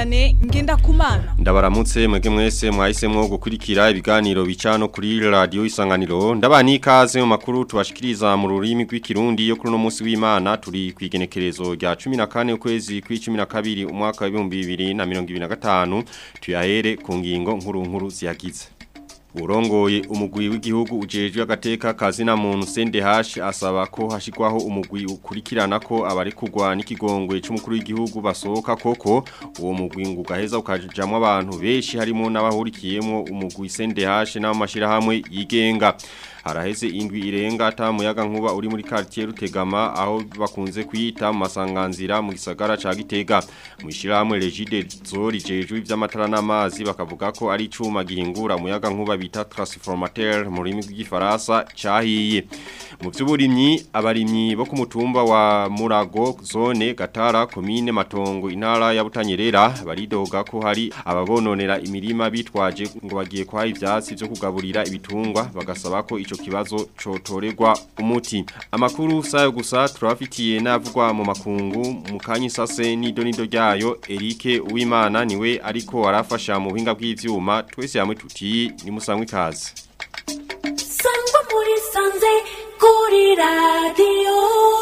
Vianney Ngendakumana Ndabaramutse mwege mwese mwahisemwo gukurikira ibiganiro bicano kuri radio isanganiro ndabani ikaze mu makuru tubashikiriza mu rurimi rw'ikirundi yo kuri no munsi w'Imana turi kwigenekerezo rya 14 ukwezi kw'icumi umwaka wa 2025 tuyahere ku ngingo nkuru nkuru ziyagize Urongoye umugwi w'igihugu ujejwe agateka kazina muntu CNDH asaba ko hashikwaho umugwi ukurikirana ko abari kugwa n'ikigongwe c'umukuru w'igihugu basohoka koko uwo mugwi ngo gaheza ukajamwa abantu beshi harimo n'abahurikiyemo umugwi CNDH n'amashira hamwe yigenga haraheze indwi irenga ata muyaga nkuba uri muri quartier Rutegama aho bakunze kwita mu masanganzira mu gisagara ca Gitega mu ishiramwe Regide Zori jejwe ivy'amatara n'amazi bakavuga ko ari icuma gihingura muyaga nkuba bita transformateur mu rurimi rw'igifaransa cahiye mu vy'uburimyi abarimyi bo ku mutumba wa Murago zone Gatara commune Matongo intara ya Butanyerera baridoga ko hari ababononera imirima bitwaje ngo bagiye kwa ivyatsi byo kugaburira ibitungwa bagasaba ko ico kibazo cotorerwa umuti amakuru sayo gusa turafitiye navugwa mu makungu mu kanyisase nido nido ryayo Eric Uwimana niwe ariko arafasha mu buhinga bw'ivyuma twese yamwe tuti ni musangwe kazi Sangwa muri sanze kuri radio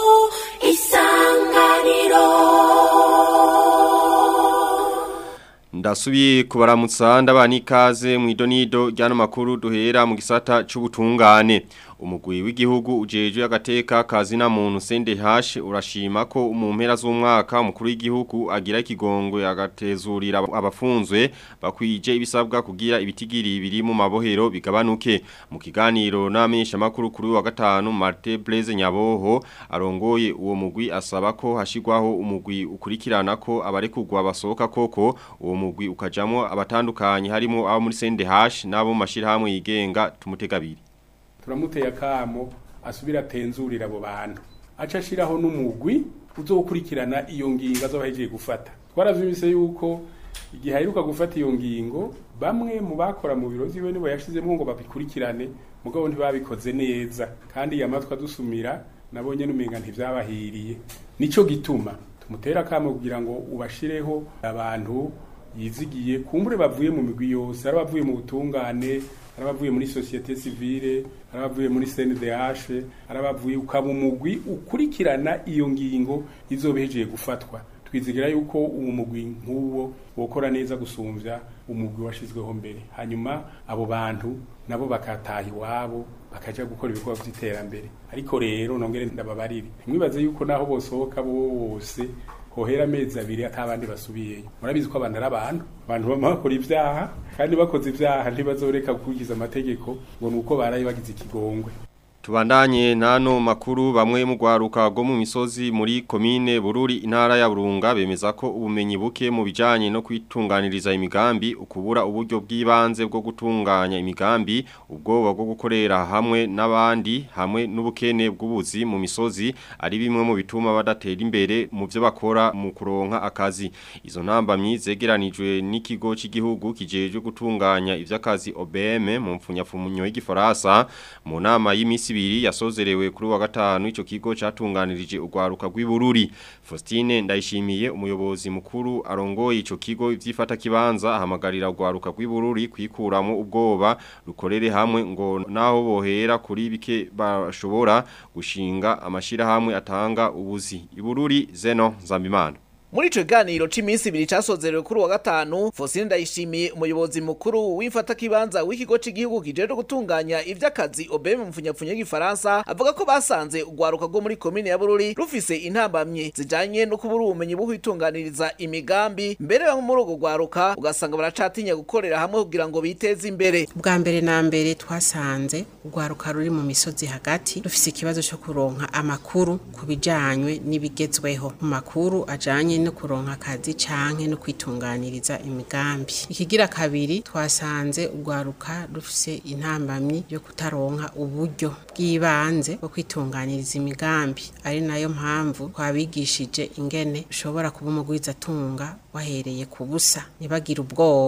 isanganiro Ndasubiye kubaramutsa ndabani ikaze mu idonido ryano makuru duhera mu gisata c'ubutungane umugwi w'igihugu ujejwe agateka kazina muntu CNDH urashima ko mu mpera z'umwaka umukuru w'igihugu agira ikigongwe agatezurira abafunzwe bakwije ibisabwa kugira ibitigiri biri mu mabohero bigabanuke mu kiganiro n'amenyesha makuru kuri wa gatanu Martin Blaise Nyaboho arongoye uwo mugwi asaba ko hashigwaho umugwi ukurikirana ko abarekugwa basohoka koko uwo mugwi ukajamo abatandukanye harimo abo muri CNDH nabo mashirahamwe yigenga tumutegabiri turamuteye akamo asubira atenzurira abo bantu aca ashiraho n'umugwi uzokurikirana iyo ngingo azobahejeje gufata twaravyumvise yuko igihe aheruka gufata iyo ngingo bamwe mu bakora mu biro vyiwe nibo yashizemwo ngo babikurikirane mugabo ntibabikoze neza kandi iyo amatwi adusumira nabo nyene umenga ntivyabahiriye nico gituma tumutera akamo kugira ngo ubashireho abantu yizigiye kumbure bavuye mu migwi yose ari abavuye mu butungane ari abavuye muri societe civile ari abavuye muri CNDH ari abavuye ukaba umugwi ukurikirana iyo ngingo izobejeje gufatwa twizigira yuko uwo mugwi nk'uwo wokora neza gusumvya umugwi washizweho mbere hanyuma abo bantu nabo bakataha iwabo bakaja gukora ibikorwa vy'iterambere ariko rero nongere ndababarire ntimwibaze yuko naho bosohoka bose hohera amezi abiri atabandi basubiyeyo murabizi ko abantu ari abantu abantu bama bakora ivyaha kandi bakoze ivyaha ntibazoreka gukurikiza amategeko ngo nuko baraye bagize ikigongwe Tubandanye nano makuru bamwe mu gwaruka go mu misozi muri komine Bururi intara ya Burunga bemeza ko ubumenyi buke mu bijanye no kwitunganiriza imigambi ukubura uburyo bw'ibanze bwo gutunganya imigambi ubwoba bwo gukorera hamwe n'abandi hamwe n'ubukene bw'ubuzi mu misozi ari bimwe mu bituma badatera imbere mu byo bakora mu kuronka akazi izo ntambamyi zegeranijwe n'ikigo cy'igihugu kijeje gutunganya ivy'akazi OBM mu mfunyafunyo y'igifaransa mu nama y'imisi ibiri yasozerewe kuri wa gatanu ico kigo catunganirije urwaruka rw'ibururi Faustine ndayishimiye umuyobozi mukuru arongoye ico kigo ivyifata kibanza ahamagarira urwaruka rw'ibururi kwikuramo ubwoba rukorere hamwe ngo naho bohera kuri bike bashobora gushinga amashira hamwe atanga ubuzi ibururi zeno zambimana Muri ico ganiro c'iminsi ibiri casozerewe kuri wa gatanu Fosine ndayishimiye umuyobozi mukuru w'imfata kibanza w'ikigo c'igihugu kijeje gutunganya ivy'akazi OBM mu mfunyapfunya y'igifaransa avuga ko basanze urwaruka rwo muri komine ya Bururi rufise intambamye zijanye no kubura ubumenyi bwo kwitunganiriza imigambi mbere bamwe muri urwo rwaruka ugasanga baracatinya gukorera hamwe kugira ngo biteze imbere bwa mbere na mbere twasanze urwaruka ruri mu misozi hagati rufise ikibazo cyo kuronka amakuru ku bijanywe n'ibigezweho mu makuru ajanye no kuronka akazi canke no kwitunganiriza imigambi ikigira kabiri twasanze urwaruka rufise intambamyi yo kutaronka uburyo bw'ibanze bwo kwitunganiriza imigambi ari nayo mpamvu twabigishije ingene ushobora kuba umugwizatunga wahereye ku busa ntibagire ubwoba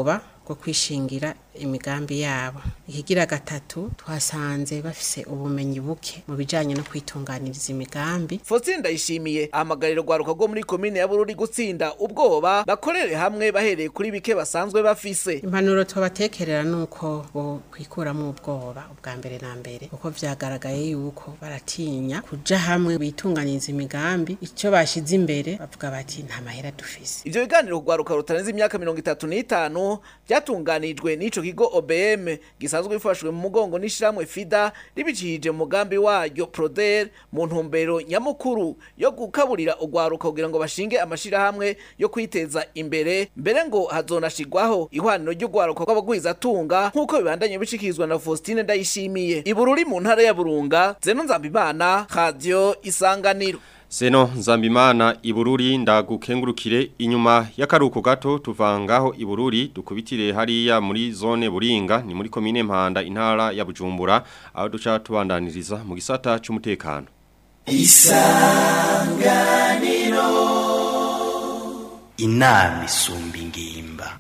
bwo kwishingira imigambi yabo ikigira gatatu twasanze bafise ubumenyi buke mu bijanye no kwitunganiriza imigambi Faustin Ndayishimiye ahamagarira urwaruka rwo muri komine ya Bururi gutsinda ubwoba bakorere hamwe bahereye kuri bike basanzwe bafise impanuro tubatekerera nuko bo kwikuramwo ubwoba ubwa mbere na mbere kuko vyagaragaye yuko baratinya kuja hamwe bitunganiriza imigambi ico bashize imbere bavuga bati nta mahera dufise Ivyo biganiro kugwaruka rutarenze imyaka mirongo itatu n'itanu vyatunganijwe n'ico kigo OBM gisanzwe bifashwe mu mugongo n'ishiramwe FIDA ribicishije mu mugambi waryo Proder mu ntumbero nyamukuru yo gukaburira urwaruka kugira ngo bashinge amashirahamwe yo kwiteza imbere mbere ngo hazonashigwaho ihwaniro ry'urwaruka rw'abagwizatunga nk'uko bibandanye bishikirizwa na Faustine Ndayishimiye ibururi mu ntara ya Burunga Zeno Nzambimana Radio Isanganiro Seno Nzambimana Ibururi ndagukengurukire inyuma y'akaruko gato tuvangaho Ibururi dukubitire hariya muri zone Buringa ni muri komine Mpanda intara ya Bujumbura aho duca tubandaniriza mu gisata cy'umutekano inama isumba ingimba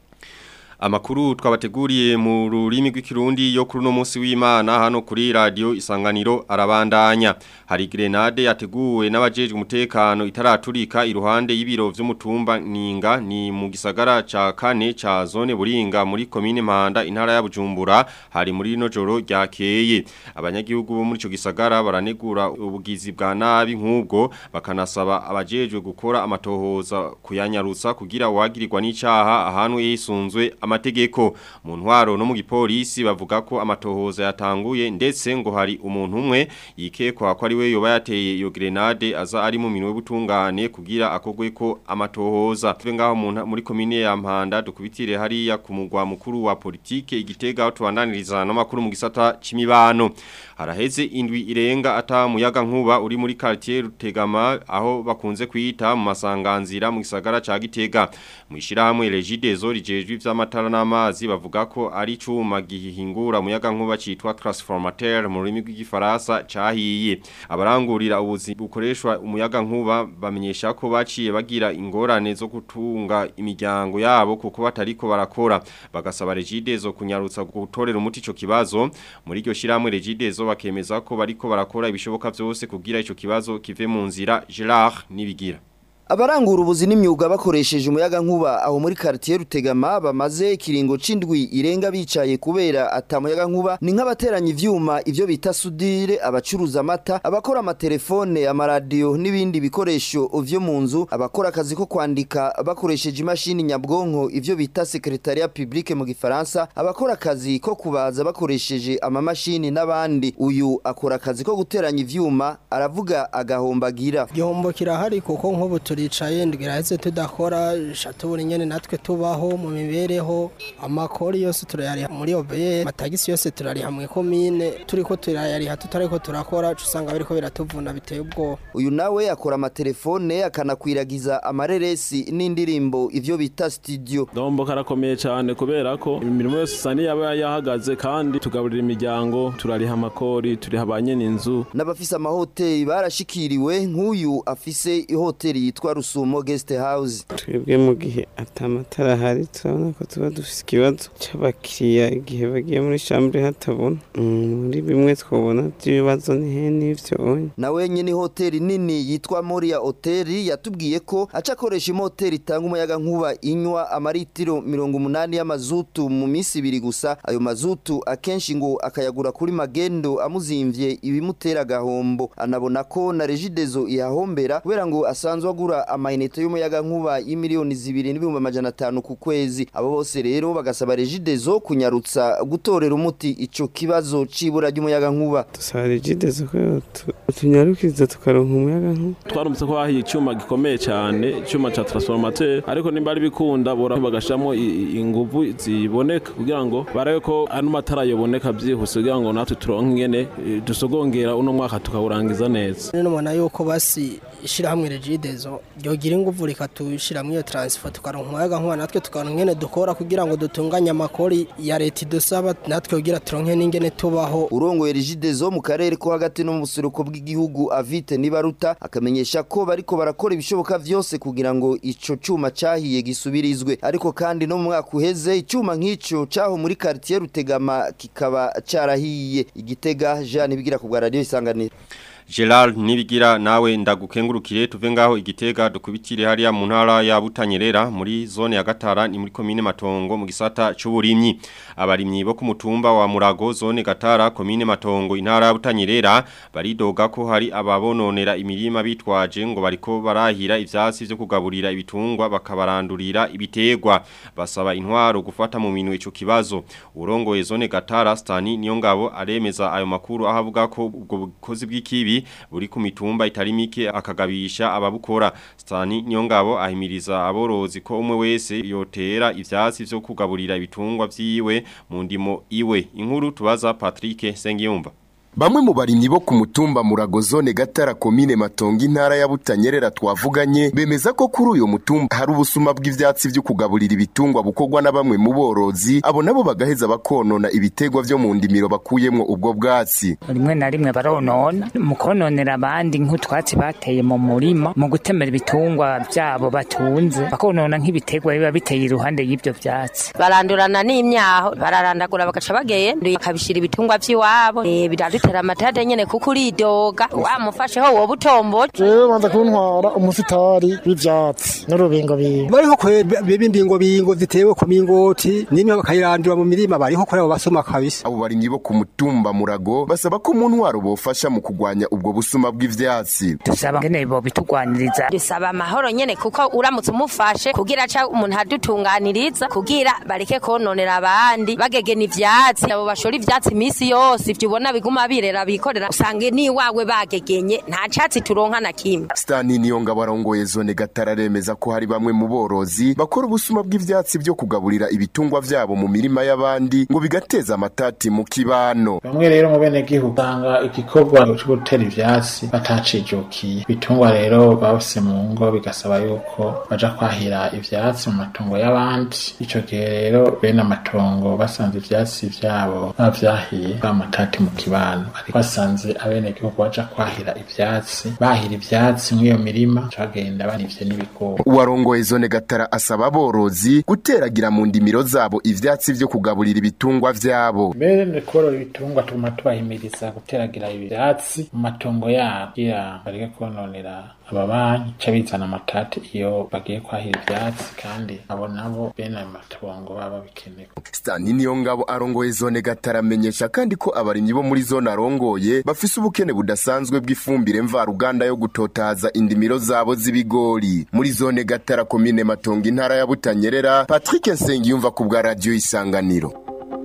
Amakuru twabateguriye mu rurimi rw'ikirundi yo kuri no munsi w'Imana hano kuri radio Isanganiro arabandanya. Hari grenade yateguwe n'abajejwe umutekano itaraturika iruhande y'ibiro vy'umutumba Ninga ni mu gisagara ca kane ca zone Buringa muri komine Mpanda intara ya Bujumbura hari muri no joro ryakeye. Abanyagihugu bo muri ico gisagara baranegura ubugizi bwa nabi nk'ubwo bakanasaba abajejwe gukora amatohoza kuyanyarutsa kugira wagirirwa n'icaha ahantu yisunzwe amategeko mu ntwaro no mu gipolisi bavuga ko amatohoza yatanguye ndetse ngo hari umuntu umwe yikekwa ko ari we yoba yateye iyo grenade aza ari mu minwe butungane kugira akogwe ko amatohoza tuve ngaho mu nta- muri komine ya Mpanda dukubitire hariya ku mugwa mukuru wa politike igitega aho tubandaniriza n'amakuru mu gisata c'imibano haraheze indwi irenga ata muyaga nkuba uri muri quartier Rutegama aho bakunze kwita mu masanganzira mu gisagara ca Gitega mu ishirahamwe Regideso rijejwe ivy'amatara n'amazi bavuga ko ari cuma gihingura umuyaga nkuba citwa transformateur mu rurimi rw'igifaransa cahiye abarangurira ubuzi bukoreshwa umuyaga nkuba bamenyesha ko baciye bagira ingorane zo gutunga imiryango yabo kuko batariko barakora bagasaba Regideso kunyarutsa gutorera umuti ico kibazo muri iryo shiramwe Regideso bakemeza ko bariko barakora ibishoboka vyose kugira ico kibazo kive mu nzira Gerard nibigira Abarangura ubuzi n'imyuga bakoresheje umuyaga nkuba aho muri quartier Rutegama bamaze ikiringo c'indwi irenga bicaye kubera atamuyaga nkuba ni nk'abateranya ivyuma ivyo bita sudire abacuruza amata abakora amatelefone amaradiyo n'ibindi bikoresho vyo mu nzu abakora akazi ko kwandika bakoresheje imashini nyabwonko ivyo bita secretariat public mu gifaransa abakora akazi ko kubaza bakoresheje amamashini n'abandi uyu akora akazi ko guteranya ivyuma aravuga agahombagira igihombo kirahari kuko nk'ubu turicaye ndwiraheze tudakora shatubura nyene natwe tubaho mu mibereho amakori yose turayariha muri obeye amatagisi yose turariha mu komine turiko turayariha tutariko turakora uca usanga biriko biratuvuna biteye ubwoba uyu nawe akora amatelefone akanakwiragiza amareresi n'indirimbo ivyo bita studio Dombo karakomeye cyane kubera ko imirimo yose isa n'iyaba yahagaze kandi tugaburira imiryango turariha amakori turiha ba nyene inzu n'abafise amahoteli barashikiriwe nk'uyu afise ihoteli yitwa Rusumo Guest House twebwe mu gihe atamatara ahari turabona ko tuba dufise ikibazo c'abakiriya igihe bagiye muri chambre hatabona Mm, muri bimwe twabona by'ibibazo ni he n'ivyo onye nawe nyene ihoteli nini yitwa Moria Hotel yatubwiye ko aca akoresha imoteri itanga umuyaga nkuba inywa amaritiro mirongo umunani y'amazutu mu minsi ibiri gusa ayo mazutu akenshi ngo akayagura kuri magendo amuzimvye ibimutera agahombo anabona ko na Regideso ihahombera kubera ngo asanzwe agura amayinite y'umuyaga nkuba y'imiliyoni zibiri n'ibihumbi amajana atanu ku kwezi abo bose rero bagasaba Regideso kunyarutsa gutorera umuti ico kibazo c'ibura ry'umuyaga nkuba dusaba regidezo ko yotu- tunyarukiriza tukaronka umuyaga nkuba twarumvise ko hahiye icyuma gikomeye cyane icyuma ca transformateur ariko nimba ari bikunda bora bagashamo i- i- inguvu ziboneka kugira ngo barabe ko ano matara yoboneka byihuse kugira ngo natwe turonke ingene eh, dusogongera uno mwaka tukawurangiza neza none mubona yuko basi ishirahamwe regidezo ryogira ingufu rikatushira muri iyo transfer tukaronka umuyaga nkuba natwe tukaronka ingene dukora kugira ngo dutunganye amakori ya leta idusaba natwe kugira turonke n'ingene tubaho urongoye rigidezo mu karere ko hagati no mu buseruko bw'igihugu avite nibaruta akamenyesha ko bariko barakora ibishoboka vyose kugira ngo ico cuma cahiye gisubirizwe ariko kandi no mu mwaka uheze icuma nk'ico caho muri quartier Rutegama kikaba carahiye igitega Jean bigira ku bwa radio isanganiro Gerard nibigira nawe ndagukengurukire tuve ngaho igitega dukubitire hariya mu ntara ya Butanyerera muri zone ya Gatara ni muri commune Matongo mu gisata c'uburimyi abarimyi bo ku mutumba wa Murago zone Gatara commune Matongo intara ya Butanyerera baridoga ko hari ababononera imirima bitwaje ngo bariko barahira ivyasi vyo kugaburira ibitungwa bakabarandurira ibitegwa basaba intwaro gufata mu minwe ico kibazo urongoye zone Gatara Stani niyo ngabo aremeza ayo makuru ahavuga ko ubwo bukozi bw'ikibi buri ku mitumba itari mike akagabisha ababukora Stani Nyongabo ahimiriza aborozi ko umwe wese yotera ivyatsi vyo kugaburira ibitungwa vyiwe mu ndimo iwe inkuru tubaza Patrick Sengiyumva Bamwe mu barimyi bo ku mutumba Murago zone Gatara komine Matongo intara ya Butanyerera twavuganye bemeza ko kuri uyo mutumba hari ubusuma bw'ivyatsi vyo kugaburira ibitungwa bukorwa na bamwe mu borozi abo nabo bagaheza bakonona ibitegwa vyo mu ndimiro bakuyemwo ubwo bwatsi rimwe na rimwe baronona mu kononera abandi nk'utwatsi bateye mu murima mu gutemera ibitungwa vyabo batunze bakonona nk'ibitegwa biba biteye iruhande y'ivyo vyatsi barandurana n'imyaho bararandagura bagaca bagenda bakabishira ibitungwa vy'iwabo eh, biradutera amatade nyene kuko uridoga wamufasheho woba utomboje jewe banza kuntwara umusitari w'ivyatsi n'urubingo bingo bariho kwe b'imbingo bingo zitewe ku mingoti nimwe bakayirandura mu mirima bariho kuri abo basoma kabisa abo barimyi bo ku mutumba Murago basaba ko mu ntwaro bofasha mu kugwanya ubwo busuma bw'ivyatsi dusaba ngene bo bitugwaniriza dusaba amahoro nyene kuko uramutse umufashe kugira ca umuntu adutunganiriza kugira bareke kononera abandi bagegena ivyatsi abo bashora ivyatsi imisi yose ivyo ubona biguma birera bikorera usange ni wawe bagegenye nta catsi turonka na kimwe Stani niyo ngabo arongoye zone Gatara remeza ko hari bamwe mu borozi bakora ubusuma bw'ivyatsi vyo kugaburira ibitungwa vyabo mu mirima y'abandi ngo bigateza amatati mu kibano bamwe rero mu bene gihugu usanga igikorwa cyo gutera ivyatsi batacijukiye ibitungwa rero bafise mu ngo bigasaba yuko baja kwahira ivyatsi mu matongo y'abandi ico gihe rero bene amatongo basanze ivyatsi vyabo bavyahiye bamatati mu kibano ariko basanze abene gihugu baja kwahira ivyatsi bahira ivyatsi mw'iyo mirima bagenda barivye n'ibigori uwarongoye zone Gatara asaba aborozi guteragira mu ndimiro zabo ivyatsi vyo kugaburira ibitungwa vyabo mbere ni korora ibitungwa tuguma tubahimiriza guteragira ivyatsi mu matongo yabo kugira bareke kononera ababanyi ca bizana amatati iyo bagiye kwahira ivyatsi kandi abo nabo bene ayo matongo baba bikeneye Stani niyo ngabo arongoye zone Gatara amenyesha kandi ko abarimyi bo muri zone arongoye bafise ubukene budasanzwe bw'ifumbire mvaruganda yo gutotaza indimiro zabo z'ibigori muri zone Gatara komine Matongo intara ya Butanyerera Patrick Nsengiyumva ku bwa radio Isanganiro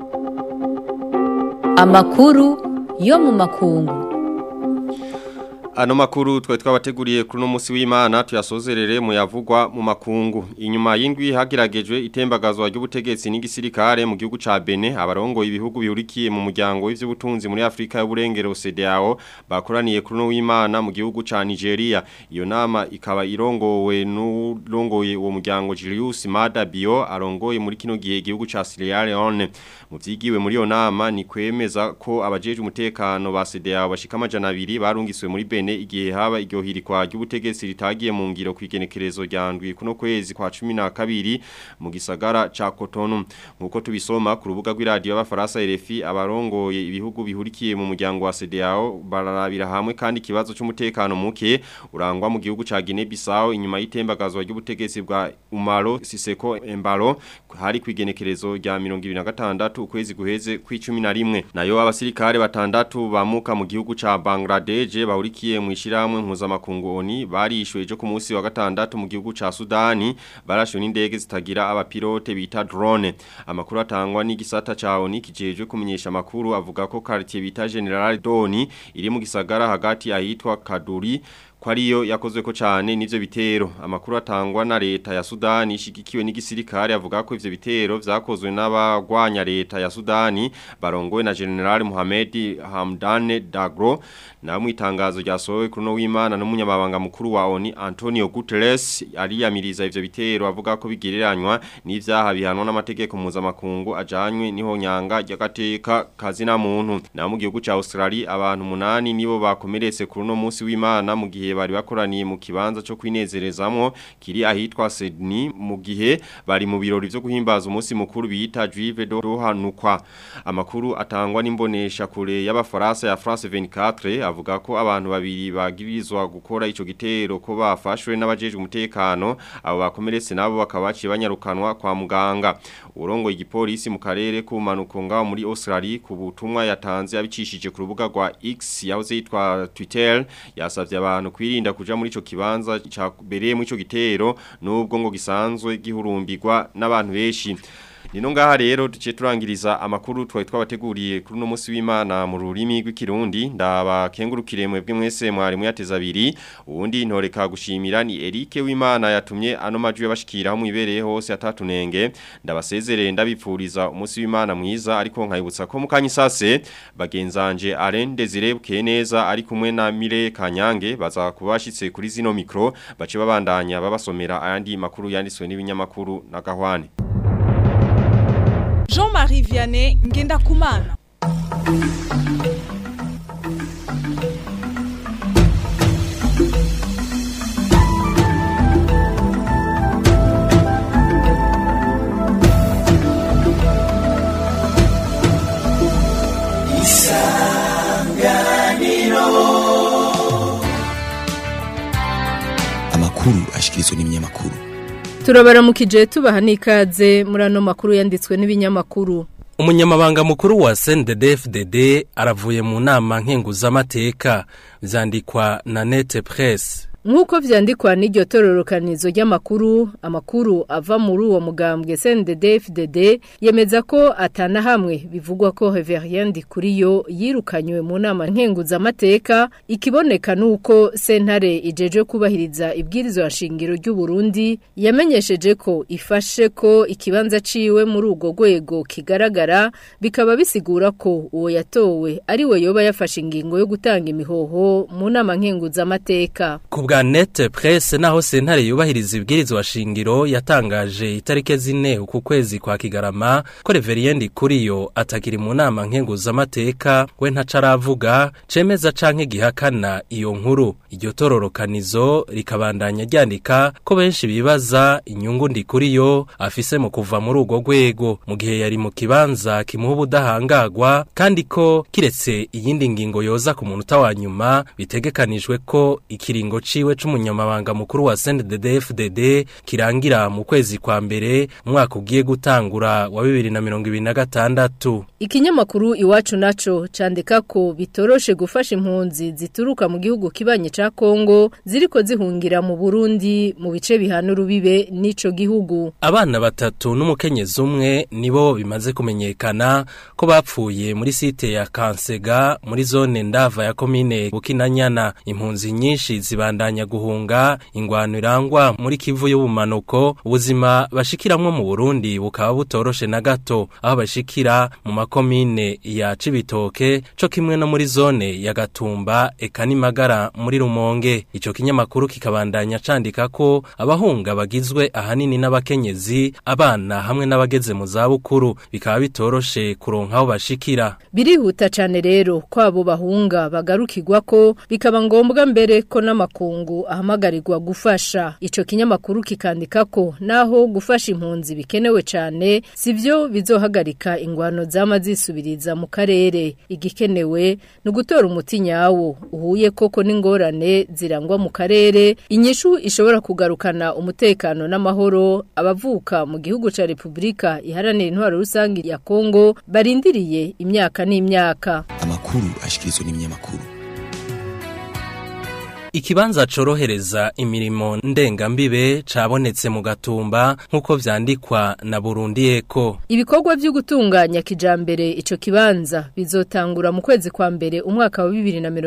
Amakuru yo mu makungu Ano makuru twe twabateguriye kuri no musi w'Imana tuyasozerere mu yavugwa mu makungu. Inyuma y'indwi hagiragejwe itembagazwa ry'ubutegetsi n'igisirikare mu gihugu ca Benin abarongo ibihugu bihurikiye mu muryango w'ivy'ubutunzi muri Afrika y'uburengero CEDEAO bakoraniye kuri no w'Imana mu gihugu ca Nigeria. Iyo nama ikaba irongowe n'urongoye uwo muryango Julius Mada Bio arongoye muri kino gihe igihugu ca Sierra Leone. Mu vyigiwe muri iyo nama ni kwemeza ko abajeje umutekano ba CEDEAO bashika amajana 2 barungiswe muri Benin igihe haba iryo hirikwa ry'ubutegetsi ritagiye mu ngiro kwigenekerezo rya ndwi kuno kwezi kwa 12 mu gisagara ca Cotonou nkuko tubisoma ku rubuga rw'iradio y'abafaransa RFI abarongoye ibihugu bihurikiye mu muryango wa CEDEAO bararabira hamwe kandi kibazo cy'umutekano muke urangwa mu gihugu ca Guinea Bissau inyuma y'itembagazwa ry'ubutegetsi bwa Umaro Siseko Embalo hari kwigenekerezo rya 2026 ukwezi guheze kw'icumi na rimwe nayo abasirikare batandatu bamuka mu gihugu ca Bangladesh bahurikiye mu ishiramwe mpuzamakungu ONI barishwe ejo ku munsi wa gatandatu mu gihugu ca Sudani barashwe n'indege zitagira abapilote bita drone amakuru atangwa n'igisata ca ONI kijejwe kumenyesha amakuru avuga ko quartier bita General Doni iri mu gisagara hagati ahitwa Kaduri ko ariyo yakozwe ko cyane n'ivyo bitero amakuru atangwa na leta ya Sudani ishigikiwe n'igisirikare avuga ko ivyo bitero vyakozwe n'abagwanya leta ya Sudani barongowe na General Mohamed Hamdane Daglo na mu itangazo ryasohowe kuri no w'Imana n'umunyamabanga mukuru wa ONU Antonio Guterres ariyamiriza ivyo bitero avuga ko bigereranywa n'ivyaha bihanwa n'amategeko mpuzamakungu ajanywe niho nyanga ry'agateka kazina muntu na mu gihugu ca Australia abantu munani nibo bakomeretse kuri no munsi w'Imana mu gihe bari bakoraniye mu kibanza cyo kwinezerezamwo kiri ahitwa Sydney mu gihe bari mu birori vyo guhimbaza umunsi mukuru bita Juive do Rohanukwa amakuru atangwa n'imbonesha kure y'abafaransa ya France 24 avuga ko abantu babiri bagirizwa gukora ico gitero ko bafashwe n'abajejwe umutekano abo bakomeretse nabo bakaba baciye banyarukanwa kwa muganga urongo igipolisi mu karere kumanuko ngaho muri Australia ku butumwa yatanze abicishije ku rubuga rwa X yahoze yitwa Twitter yasavye abantu kwirinda kuja muri ico kibanza cyabereye mu ico gitero nubwo ngo gisanzwe gihurumbirwa n'abantu benshi Nino ngaha rero duce turangiriza amakuru twari twabateguriye kuri no munsi w'Imana mu rurimi rw'ikirundi ndabakengurukire mwebwe mwese mwari muyateza abiri uwundi ntoreka gushimira ni Eric w'Imana yatumye ano majwi yabashikira mu ibereye hose atatunenge ndabasezerere ndabipfuriza umunsi w'Imana mwiza ariko nkayibutsa ko mukanyi sase bagenzanje Alain Desire Bukeneza ari kumwe na Mire Kanyange baza kubashitse kuri zino mikro bace babandanya babasomera ayandi makuru yanditswe n'ibinyamakuru na Gahwane Jean-Marie Vianney ngenda kumana amakuru ashikirizwa n'ibinyamakuru turabaramukije tubaha n'ikaze muri ano makuru yanditswe n'ibinyamakuru umunyamabanga mukuru wa CNDD-FDD aravuye mu nama nkenguzamateka vyandikwa na Nete Press Nk'uko vyandikwa n'iryo tororokanizo ry'amakuru, amakuru ava muri uwo mugambwe CNDD-FDD yemeza ko atana hamwe bivugwa ko Reverien Ndikuriyo yirukanywe mu nama nkenguzamateka ikiboneka nuko sentare ijeje kubahiriza ibwirizwa nshingiro ry'u Burundi yamenyesheje ko ifashe ko ikibanza ciwe muri ugo rwego kigaragara bikaba bisigura ko uwo yatowe ari we yoba yafashe ingingo yo gutanga imihoho mu nama nkenguzamateka Kubwa nete presse naho sentare yubahiriza ibwirizwa shingiro yatangaje itarike zine uku kwezi kwa Kigarama ko Reveriendi kuriyo atakiri mu nama nkenguzamateka we ntacaravuga cemeza canke gihakana iyo nkuru iryo tororokanizo rikabandanya ryandika ko benshi bibaza inyungu ndi kuriyo afise mu kuva muri urwo rwego mu gihe yari mu kibanza kimuha ubudahangagwa kandi ko kiretse iyindi ngingo yoza ku munota wa nyuma bitegekanijwe ko ikiringo ciwe c'umunyamabanga mukuru wa CNDD-FDD kirangira mu kwezi kwa mbere umwaka ugiye gutangura wa 2026 Ikinyamakuru iwacu naco candika ko bitoroshe gufasha impunzi zituruka mu gihugu kibanye ca Kongo ziriko zihungira mu Burundi mu bice bihana urubibe n'ico gihugu. Abana batatu n'umukenyezi umwe nibo bimaze kumenyekana ko bapfuye muri site ya Kansega muri zone ndava ya komine Bukinanyana impunzi nyinshi zibandanya guhunga ingwano irangwa muri Kivu y'ubumanuko ubuzima bashikiramwo mu Burundi bukaba butoroshe na gato aho bashikira mu makomine ya Cibitoke co kimwe no muri zone ya Gatumba eka nimagara muri Rumonge ico kinyamakuru kikabandanya candika ko abahunga bagizwe ahanini n'abakenyezi abana hamwe n'abageze mu za bukuru bikaba bitoroshe kuronka aho bashikira Birihuta cane rero ko abo bahunga bagarukirwa ko bikaba ngombwa mbere ko n'amakungu ahamagarirwa gufasha ico kinyamakuru kikandika ko naho gufasha impunzi bikenewe cane sivyo bizohagarika ingwano zama zisubiriza mu karere igikenewe ni ugutora umuti nyawo uhuye koko n'ingorane zirangwa mu karere inyishu ishobora kugarukana umutekano n'amahoro abavuka mu gihugu ca Republika iharanira intwaro rusange ya Kongo barindiriye imyaka n'imyaka amakuru ashikirizwa n'ibinyamakuru ikibanza corohereza imirimo ndengambibe cabonetse mu gatumba nk'uko vyandikwa na Burundi Eko Ibikorwa vyo gutunganya kijambere ico kibanza bizotangura mu kwezi kwa mbere umwaka wa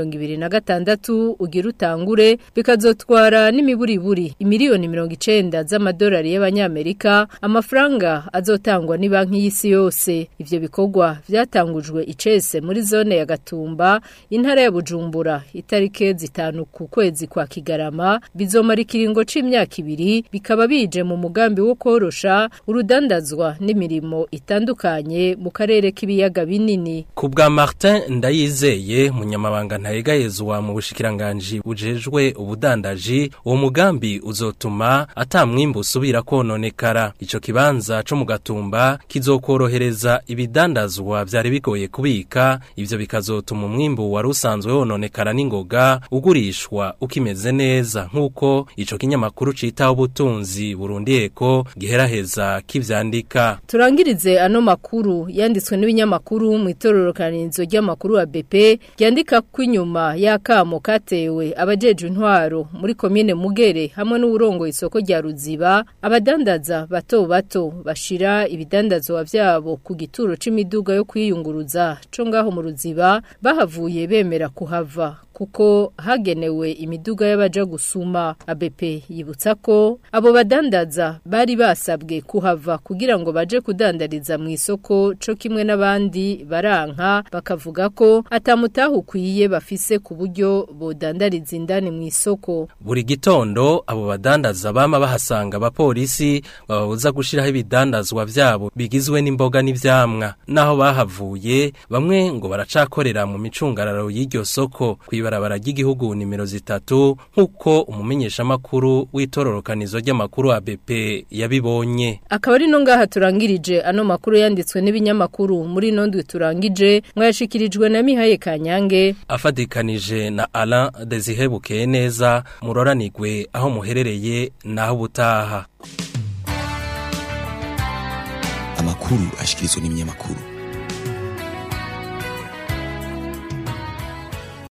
2026 ugira utangure bikazotwara n'imiburiburi imiliyoni 90 z'amadolari y'abanyamerika amafaranga azotangwa ni banki y'isi yose ivyo bikorwa vyatangujwe icese muri zone ya Gatumba intara ya Bujumbura itarike zitanu ku kwezi kwa Kigarama bizomara ikiringo c'imyaka ibiri bikaba bije mu mugambi wo korosha urudandazwa n'imirimo itandukanye mu karere k'ibiyaga binini ku bwa Martin Ndayizeye munyamabanga ntayegayezwa mu bushikiranganje bujejwe ubudandaji uwo mugambi uzotuma atamwimbu usubira kononekara ico kibanza co mu gatumba kizokorohereza ibidandazwa vyari bigoye kubika ivyo bikazotuma umwimbu wari usanzwe wononekara n'ingoga ugurishwa ukimeze neza nk'uko ico kinyamakuru citaho ubutunzi Burundi Eko giheraheza kivyandika turangirize ano makuru yanditswe n'ibinyamakuru mu itororokanizo ry'amakuru wa BP ryandika ko inyuma y'akamo katewe abajeje intwaro muri komine Mugere hamwe n'uburongo isoko rya Ruziba abadandaza bato bato bashira ibidandazwa vyabo ku gituro c'imiduga yo kwiyunguruza co ngaho mu Ruziba bahavuye bemera kuhava kuko hagenewe imiduga y'abaja gusuma ABP yibutsa ko abo badandaza bari basabwe kuhava kugira ngo baje kudandariza mu isoko co kimwe n'abandi baranka bakavuga ko atamutaho ukwiye bafise ku buryo bodandariza indani mu isoko buri gitondo abo badandaza bama bahasanga abapolisi bababuza gushiraho ibidandazwa vyabo bigizwe n'imboga n'ivyamwa naho bahavuye bamwe ngo baracakorera mu micungararo y'iryo soko kwibarabara ry'igihugu nimero zitatu nk'uko umumenyesha makuru w'itororokanizo ry'amakuru ABP yabibonye akaba ari no ngaha turangirije ano makuru yanditswe n'ibinyamakuru muri nondwe turangije mwashikirijwe na Mihaye Kanyange afadikanije na Alain Desihebukeye neza muroranigwe aho muherereye naho butaha amakuru ashikirizwa n'ibinyamakuru